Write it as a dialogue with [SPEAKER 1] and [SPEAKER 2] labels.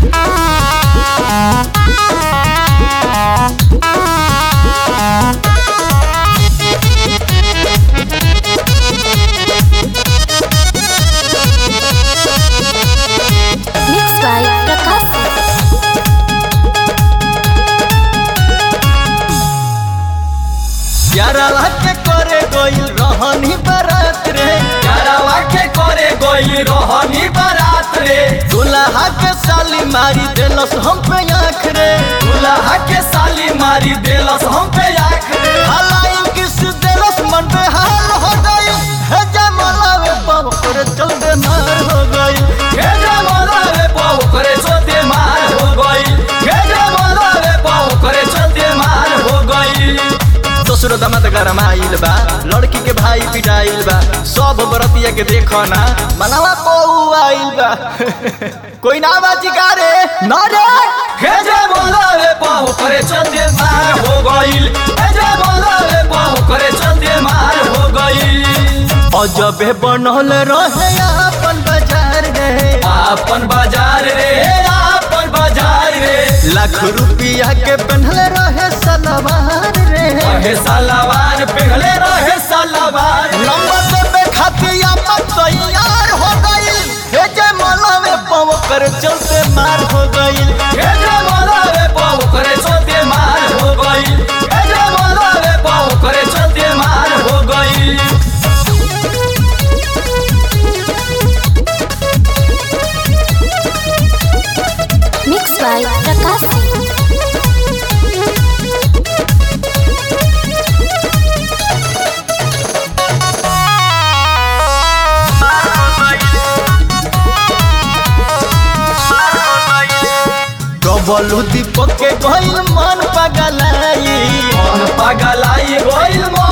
[SPEAKER 1] Mixed by Prakash.
[SPEAKER 2] यारावा के करे गइल रहनी बारात रे
[SPEAKER 3] यारावा के करे गई रहनी बारात रे
[SPEAKER 2] दुल्हा के साली मारी देलस हम पे आँख रे
[SPEAKER 3] दुल्हा के साली मारी देलस हम पे आँख रे
[SPEAKER 2] हलाई किस देलस मन पे हाल हो गई हे जमला वे पाव करे चल दे मार हो गई
[SPEAKER 3] हे जमाना रे पाव करे चलते मार हो गई हे जमाना रे पाव करे चलते मार हो गई
[SPEAKER 2] ससुर दमद गरम आइल बा लड़की के भाई पिटाइल बा सब बरतिया के देखो ना मनवा को आइल बा कोई ना बाजी का रे ना रे
[SPEAKER 3] हे जमाना रे पाव करे चलते मार हो गई हे जमाना रे पाव करे चलते मार हो गई
[SPEAKER 2] अजबे बनल रहे अपन बाजार रे
[SPEAKER 3] आपन बाजार रे आपन बाजार रे
[SPEAKER 2] लाख रुपया के पहनल रहे सलवार रे
[SPEAKER 3] रहे सलवार पिघले रहे सलवार
[SPEAKER 2] नंबर देवे खातिर अपन तैयार हो गई हे जय माला में पाव कर चलते मार हो गई
[SPEAKER 3] हे जमाना रे पाव करे चलते मार हो गई हे जमाना रे पाव करे चलते मार हो गई
[SPEAKER 1] Mixed by Prakash.
[SPEAKER 2] डबलू दीपक के गइल मन पगलाई
[SPEAKER 3] मन पगलाई गइल मन